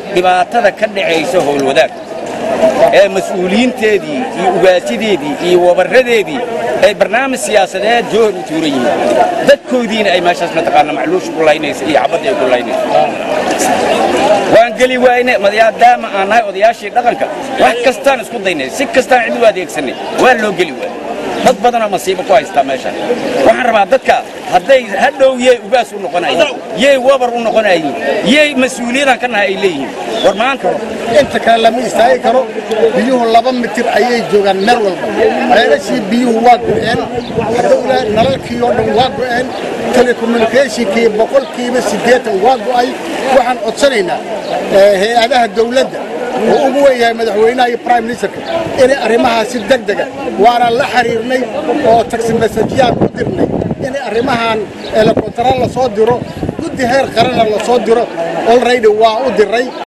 dhibaatada ka dhacaysa howlwadaag ee mas-uuliyiinteedii iyo ugaasideedii iyo wabarradeedii ay barnaamij siyaasadeed joohar u tuuran yihiin dadkoodiina ay meeshaas mataqaana macluusha ku laynaysa iyo xabadda ay ku laynaysa waan geli wayne maadaama aan nahay odayaashii dhaqanka wax kastaan isku daynay si kastaan cid u adeegsanay waa loo geli waay dad badanoo masiibo ku haystaa meeshan waxaan rabaa dadka hadday hadhow yey ugaas u noqonayiin yey wabar u noqonayiin yey mas-uuliyadan ka nahay ay leeyihiin war maanta inta kale lama istaagi karo biyuhu laba mitir ayay joogaan meel walba ceelashii biyuhu waa go'een hadowla nalalkii oo dhan waa go'een telecommunicationkii boqolkiiba siddeetan waa go'ay waxaan codsanaynaa hay-adaha dawladda oo ugu wen yahay madaxweynaha iyo prime ministerka inay arrimahaasi deg dega waana la xiriirnay oo taxi mesajyaad ku dirnay inay arrimahan elekontaral la soo diro guddi heer qaranna la soo diro olraydi waa u diray